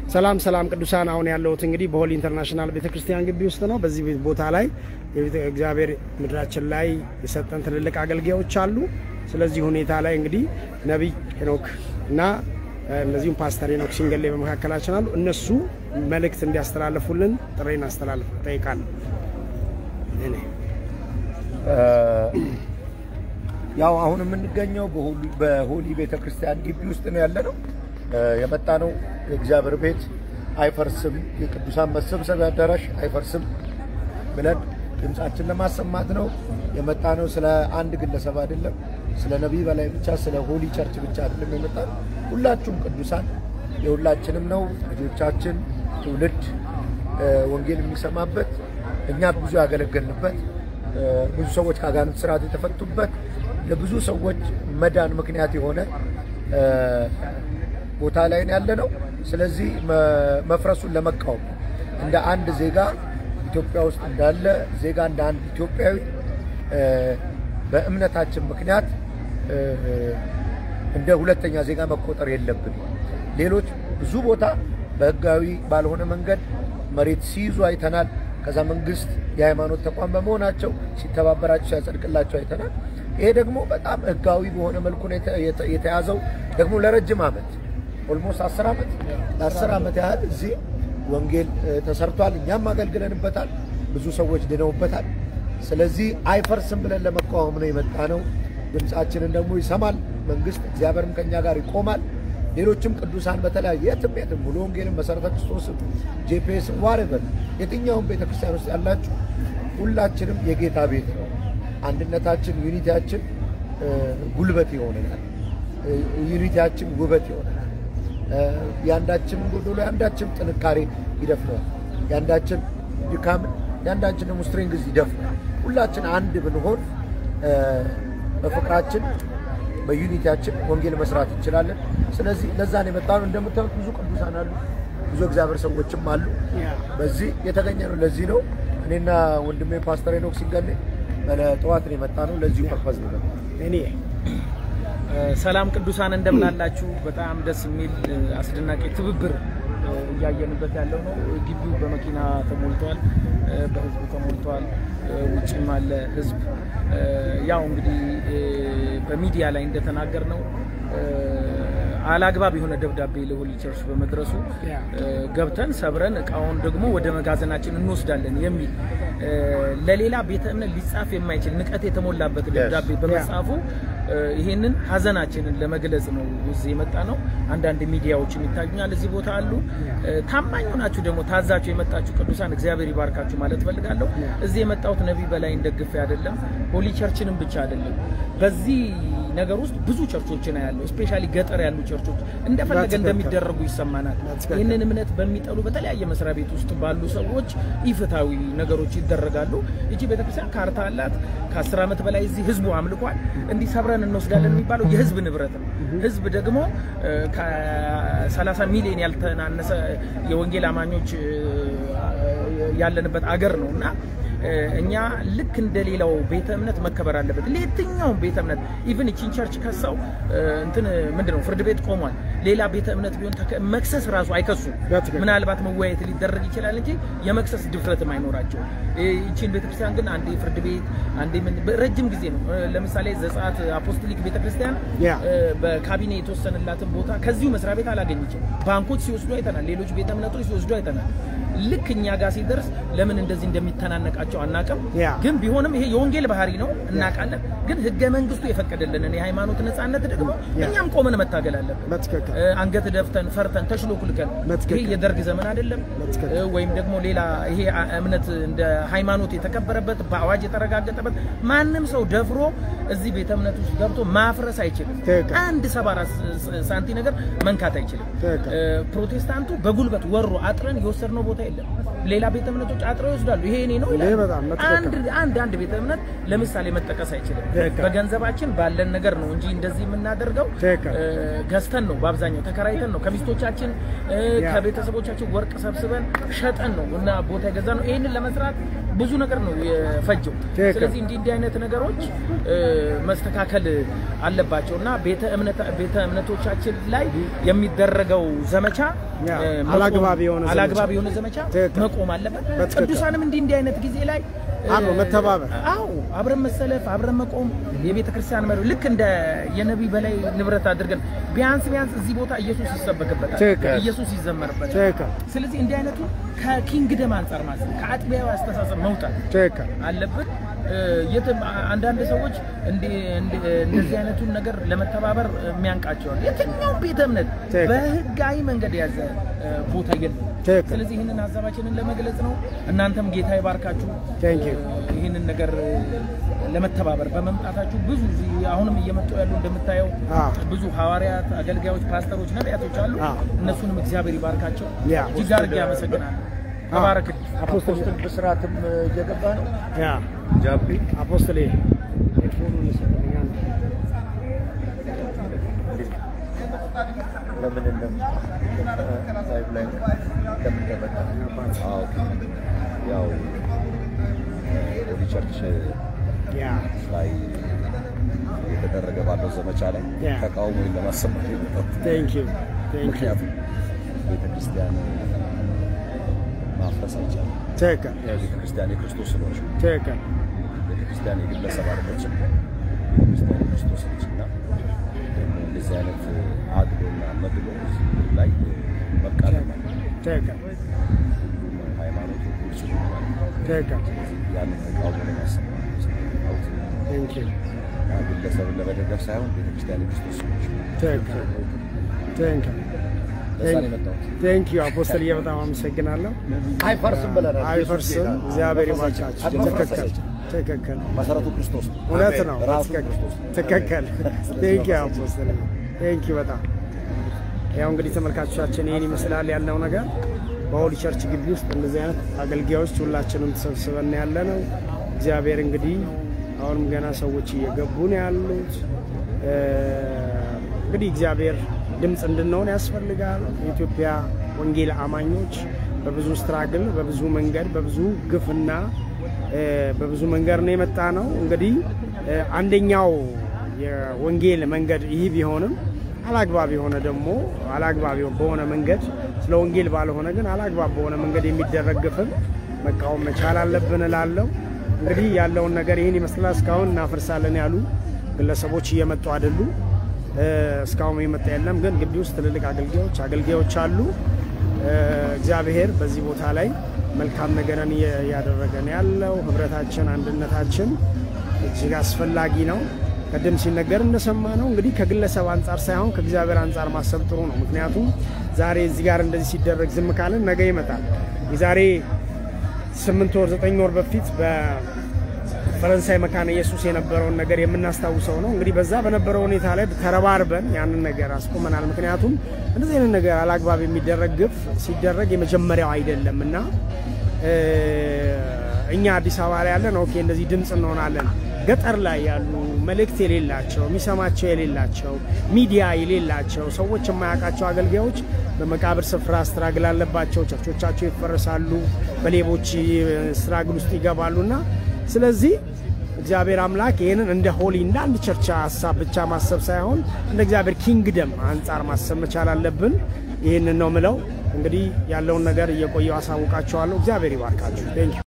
ሰላም ሰላም ቅዱሳን፣ አሁን ያለሁት እንግዲህ በሆሊ ኢንተርናሽናል ቤተክርስቲያን ግቢ ውስጥ ነው። በዚህ ቦታ ላይ የቤተ እግዚአብሔር ምድራችን ላይ የሰጠን ትልልቅ አገልጋዮች አሉ። ስለዚህ ሁኔታ ላይ እንግዲህ ነቢይ ሄኖክ እና እነዚሁም ፓስተር ሄኖክ ሲንገሌ በመካከላችን አሉ። እነሱ መልእክት እንዲያስተላልፉልን ጥሬን አስተላልፍ ጠይቃለሁ። እኔ ያው አሁን የምንገኘው በሆሊ ቤተ ክርስቲያን ግቢ ውስጥ ነው ያለ ነው። የመጣ ነው የእግዚአብሔር ቤት አይፈርስም፣ የቅዱሳን መሰብሰቢያ አዳራሽ አይፈርስም ብለን ድምፃችን ለማሰማት ነው የመጣ ነው። ስለ አንድ ግለሰብ አይደለም፣ ስለ ነቢይ በላይ ብቻ ስለ ሆሊ ቸርች ብቻ አይደለም የመጣ ነው። ሁላችሁም ቅዱሳን የሁላችንም ነው። ልጆቻችን ትውልድ ወንጌል የሚሰማበት እኛ ብዙ ያገለገልንበት ብዙ ሰዎች ከአጋንንት ስርዓት የተፈቱበት ለብዙ ሰዎች መዳን ምክንያት የሆነ ቦታ ላይ ያለ ነው። ስለዚህ መፍረሱን ለመቃወም እንደ አንድ ዜጋ ኢትዮጵያ ውስጥ እንዳለ ዜጋ እንደ አንድ ኢትዮጵያዊ በእምነታችን ምክንያት እንደ ሁለተኛ ዜጋ መቆጠር የለብንም። ሌሎች ብዙ ቦታ በህጋዊ ባልሆነ መንገድ መሬት ሲይዙ አይተናል። ከዛ መንግስት የሃይማኖት ተቋም በመሆናቸው ሲተባበራቸው ሲያጸድቅላቸው አይተናል። ይሄ ደግሞ በጣም ህጋዊ በሆነ መልኩ ነው የተያዘው። ደግሞ ለረጅም ዓመት ኦልሞስት አስር ዓመት ለአስር ዓመት ያህል እዚህ ወንጌል ተሰርቷል። እኛም አገልግለንበታል። ብዙ ሰዎች ድነውበታል። ስለዚህ አይፈርስም ብለን ለመቃወም ነው የመጣ ነው። ድምፃችንን ደግሞ ይሰማል መንግስት፣ እግዚአብሔርም ከኛ ጋር ይቆማል። ሌሎችም ቅዱሳን በተለያየ የትም የትም ሙሉ ወንጌልን መሰረተ ክርስቶስ ጄፒኤስ ዋሬቨር የትኛውም ቤተክርስቲያን ውስጥ ያላችሁ ሁላችንም የጌታ ቤት ነው። አንድነታችን ዩኒቲያችን ጉልበት ይሆነናል። ዩኒቲያችን ውበት ይሆነናል። የአንዳችን ጎዶሎ የአንዳችን ጥንካሬ ይደፍነዋል። የአንዳችን ድካም የአንዳችን ደግሞ ስትሬንግዝ ይደፍነዋል። ሁላችን አንድ ብንሆን በፍቅራችን በዩኒቲያችን ወንጌል መስራት እንችላለን። ስለዚህ ለዛ ነው የመጣነው። እንደምታዩት ብዙ ቅዱሳን አሉ፣ ብዙ እግዚአብሔር ሰዎችም አሉ። በዚህ የተገኘ ነው። ለዚህ ነው እኔና ወንድሜ ፓስተር ሄኖክ ሲንገሌ ጠዋት ነው የመጣ ነው። ለዚሁ ፐርፐዝ ነው እኔ ሰላም ቅዱሳን እንደምን አላችሁ? በጣም ደስ የሚል አስደናቂ ትብብር እያየንበት ያለው ነው። ግቢው በመኪና ተሞልቷል፣ በህዝብ ተሞልቷል። ውጭም አለ ህዝብ። ያው እንግዲህ በሚዲያ ላይ እንደተናገር ነው አላግባብ የሆነ ደብዳቤ ለሆሊ ቸርች በመድረሱ ገብተን ሰብረን እቃውን ደግሞ ወደ መጋዘናችን እንወስዳለን የሚል ለሌላ ቤተ እምነት ሊጻፍ የማይችል ንቀት የተሞላበት ደብዳቤ በመጻፉ ይሄንን ሀዘናችንን ለመግለጽ ነው እዚህ የመጣ ነው። አንዳንድ ሚዲያዎችም ይታዩኛል እዚህ ቦታ አሉ። ታማኝ ሆናችሁ ደግሞ ታዛችሁ የመጣችሁ ቅዱሳን እግዚአብሔር ይባርካችሁ ማለት ፈልጋለሁ። እዚህ የመጣሁት ነቢይ በላይ እንደግፌ አይደለም፣ ሆሊ ቸርችንም ብቻ አይደለም። በዚህ ነገር ውስጥ ብዙ ቸርቾችን ያለው ስፔሻሊ ገጠር ያሉ ቸርቾች እንደፈለገ እንደሚደረጉ ይሰማናል። ይህንን እምነት በሚጠሉ በተለያየ መስሪያ ቤት ውስጥ ባሉ ሰዎች ኢፍታዊ ነገሮች ይደረጋሉ። ይቺ ቤተክርስቲያን ካርታ አላት። ከአስር ዓመት በላይ እዚህ ህዝቡ አምልኳል። እንዲህ ሰብረን እንወስዳለን የሚባለው የህዝብ ንብረት ነው። ህዝብ ደግሞ ከ30 ሚሊዮን ያልተናነሰ የወንጌል አማኞች ያለንበት አገር ነው እና እኛ ልክ እንደሌላው ቤተ እምነት መከበር አለበት። ለየትኛውም ቤተ እምነት ኢቭን እቺን ቸርች ከሰው እንትን ምንድነው ፍርድ ቤት ቆሟል። ሌላ ቤተ እምነት ቢሆን መክሰስ ራሱ አይከሱም። ምናልባት መወያየት ሊደረግ ይችላል እንጂ የመክሰስ ድፍረትም አይኖራቸው። ይቺን ቤተክርስቲያን ግን አንዴ ፍርድ ቤት አንዴ ምን ረጅም ጊዜ ነው። ለምሳሌ ዘጸአት አፖስቶሊክ ቤተክርስቲያን በካቢኔ የተወሰነላትን ቦታ ከዚሁ መስሪያ ቤት አላገኘችም። ባንኮች ሲወስዱ አይተናል። ሌሎች ቤተ እምነቶች ሲወስዱ አይተናል። ልክ እኛ ጋር ሲደርስ ለምን እንደዚህ እንደሚተናነቃቸው አናቅም። ግን ቢሆንም ይሄ የወንጌል ባህሪ ነው እናውቃለን። ግን ህገ መንግስቱ የፈቀደልንን የሃይማኖት ነጻነት ደግሞ እኛም ቆመን መታገል አለብን። አንገት ደፍተን ፈርተን ተሽሎኩልከን ይሄ የደርግ ዘመን አይደለም፣ ወይም ደግሞ ሌላ ይሄ እምነት እንደ ሃይማኖት የተከበረበት በአዋጅ የተረጋገጠበት ማንም ሰው ደፍሮ እዚህ ቤተ እምነት ውስጥ ገብቶ ማፍረስ አይችልም። አንድ ሰባ አራት ሳንቲ ነገር መንካት አይችልም። ፕሮቴስታንቱ በጉልበት ወሮ አጥረን የወሰድነው ቦታ የለም። ሌላ ቤተ እምነቶች አጥረው ይወስዳሉ። ይሄ እኔ ነው ይላል። ይሄ በጣም በትክክል። አንድ አንድ አንድ ቤተ እምነት ለምሳሌ መጠቀስ አይችልም። ትክክል። በገንዘባችን ባለን ነገር ነው እንጂ እንደዚህ የምናደርገው ትክክል። እ፣ ገዝተን ነው በአብዛኛው ተከራይተን ነው ከሚስቶቻችን እ፣ ያ። ከቤተሰቦቻችን ወርቅ ሰብስበን ሸጠን ነው እና ቦታ የገዛ ነው። ይህንን ለመስራት ብዙ ነገር ነው የፈጀው። ትክክል። ስለዚህ እንዲህ እንዲህ አይነት ነገሮች እ፣ መስተካከል አለባቸው እና ቤተ እምነት- ቤተ እምነቶቻችን ላይ የሚደረገው ዘመቻ ያ፣ እ፣ መቆም- አላግባብ የሆነ ዘመቻ። አላግባብ የሆነ ዘመቻ ትክክል። መቆም አለበት። በትክክል። ቅዱሳንም እንዲህ እንዲህ አይነት ጊዜ ላይ እ፣ አብሮ መተባበር። አዎ አብረን መሰለፍ አብረን መቆም የቤተ ክርስቲያን መሪ ልክ እንደ የነቢይ በላይ ንብረት አድርገን ቢያንስ ቢያንስ እዚህ ቦታ ኢየሱስ ይሰበክበታል፣ ትክክል። ኢየሱስ ይዘመርበታል። ትክክል ስለዚህ እንዲህ አይነቱ ከኪንግደም አንጻር ማሰብ ከአጥቢያዊ አስተሳሰብ መውጣት ትክክል አለብን። እ፣ የትም አንዳንድ ሰዎች እንዲ- እንዲ- እንደዚህ አይነቱን ነገር ለመተባበር የሚያንቃቸዋል። የትኛውም ቤተ እምነት ትክክል። በህጋዊ መንገድ የያዘ እ፣ ቦታ የለም። ትክክል። ስለዚህ ይህንን ሀሳባችንን ለመግለጽ ነው። እናንተም ጌታ ይባርካችሁ። Thank you። እ፣ ይህንን ነገር እ፣ ለመተባበር በመምጣታችሁ ብዙ እዚህ አሁንም እየመጡ ያሉ እንደምታየው አዎ። ብዙ ሐዋርያት፣ አገልጋዮች፣ ፓስተሮች፣ ነቢያቶች አሉ። አዎ። እነሱንም እግዚአብሔር ይባርካቸው። ያ። እጅግ አድርጌ አመሰግናለሁ። ተባረክልኝ። አፖስትል አፖስትል ብስራትም እየገባ ነው። ያ ጃፒ አፖስትል ሄድፎኑን ይሰጥልኝ አንድ ለምን እንደም ላይቭ ላይ ለምን ተመጣ? አዎ ያው ሆሊ ቸርች ያ ላይ የተደረገ ባለው ዘመቻ ላይ ያ። ተቃውሞ ለማሰማት የመጣሁት ቴንክ ዩ ቴንክ ዩ ምክንያቱም ቤተ ክርስቲያን ማፍረስ አይቻልም። ትክክል ቤተ ክርስቲያን የክርስቶስ ስለሆነች ትክክል ቤተ ክርስቲያን የግለሰብ አይደለችም። ቤተ ክርስቲያን የክርስቶስ ነች እና ደግሞ እንደዚህ አይነት አድሎና መድሎ እዚህ ምድር ላይ መቃለም አለ። ትክክል ሃይማኖቱ ግልጽ ይሆናል። ትክክል ያንን ተቃውሞ ለማሰማት ነው። ቴንክ ዩ ግለሰብን ለመደገፍ ሳይሆን ቤተክርስቲያን የክርስቶስ ሰዎች ትክክል ቴንክ ዩ ለዛ ነው የመጣሁት። ቴንክ ዩ አፖስትልዬ በጣም አመሰግናለሁ። አይፈርስም ብለናል። አይፈርስም። እግዚአብሔር ይባርካችሁ። ትክክል ትክክል መሰረቱ ክርስቶስ ነው። እውነት ነው። ራሱ ትክክል ክርስቶስ ነው። ትክክል። ቴንክ ዩ አፖስትል ቴንክ ዩ በጣም ያው እንግዲህ ተመልካቾቻችን ይህን ይመስላል ያለው ነገር በሆሊ ቸርች ግቢ ውስጥ እንደዚህ አይነት አገልጋዮች ሁላችንም ተሰብስበን ያለ ነው። እግዚአብሔር እንግዲህ አሁንም ገና ሰዎች እየገቡ ነው ያሉት። እ፣ እንግዲህ እግዚአብሔር ድምፅ እንድንሆን ያስፈልጋል። የኢትዮጵያ ወንጌል አማኞች በብዙ ስትራግል፣ በብዙ መንገድ፣ በብዙ ግፍና እ፣ በብዙ መንገድ ነው የመጣ ነው። እንግዲህ እ፣ አንደኛው የወንጌል መንገድ ይህ ቢሆንም አላግባብ የሆነ ደግሞ አላግባብ በሆነ መንገድ ስለ ወንጌል ባልሆነ ግን አላግባብ በሆነ መንገድ የሚደረግ ግፍን መቃወም መቻል አለብን እላለሁ። እንግዲህ ያለውን ነገር ይህን ይመስላል። እስካሁን እናፈርሳለን ያሉ ግለሰቦች እየመጡ አይደሉም። እ፣ እስካሁን የመጣ የለም። ግን ግቢ ውስጥ ትልልቅ አገልጋዮች አገልጋዮች አሉ። እ፣ እግዚአብሔር በዚህ ቦታ ላይ መልካም ነገርን እየ- እያደረገ ነው ያለው። ህብረታችን፣ አንድነታችን እጅግ አስፈላጊ ነው። ቅድም ሲነገር እንደሰማ ነው እንግዲህ ከግለሰብ አንጻር ሳይሆን ከእግዚአብሔር አንጻር ማሰብ ጥሩ ነው። ምክንያቱም ዛሬ እዚህ ጋር እንደዚህ ሲደረግ ዝም ካልን ነገ ይመጣል። የዛሬ ስምንት ወር ዘጠኝ ወር በፊት በፈረንሳይ መካነ ኢየሱስ የነበረውን ነገር የምናስታውሰው ነው። እንግዲህ በዛ በነበረው ሁኔታ ላይ ተረባርበን ያንን ነገር አስቆመናል። ምክንያቱም እንደዚህ አይነት ነገር አላግባብ የሚደረግ ግፍ ሲደረግ የመጀመሪያው አይደለም እና እ፣ እኛ አዲስ አበባ ላይ ያለን ኦኬ እንደዚህ ድምፅ እንሆናለን። ገጠር ላይ ያሉ መልእክት የሌላቸው የሚሰማቸው የሌላቸው ሚዲያ የሌላቸው ሰዎች የማያውቃቸው አገልጋዮች በመቃብር ስፍራ ስትራግል አለባቸው። ቸርቾቻቸው ይፈረሳሉ፣ በሌቦች ስትራግል ውስጥ ይገባሉና ስለዚህ እግዚአብሔር አምላክ ይህንን እንደ ሆሊ እንደ አንድ ቸርች ሀሳብ ብቻ ማሰብ ሳይሆን እንደ እግዚአብሔር ኪንግደም አንጻር ማሰብ መቻል አለብን። ይህንን ነው ምለው። እንግዲህ ያለውን ነገር እየቆየው አሳውቃቸዋለሁ። እግዚአብሔር ይባርካችሁ። ቴንክ ዩ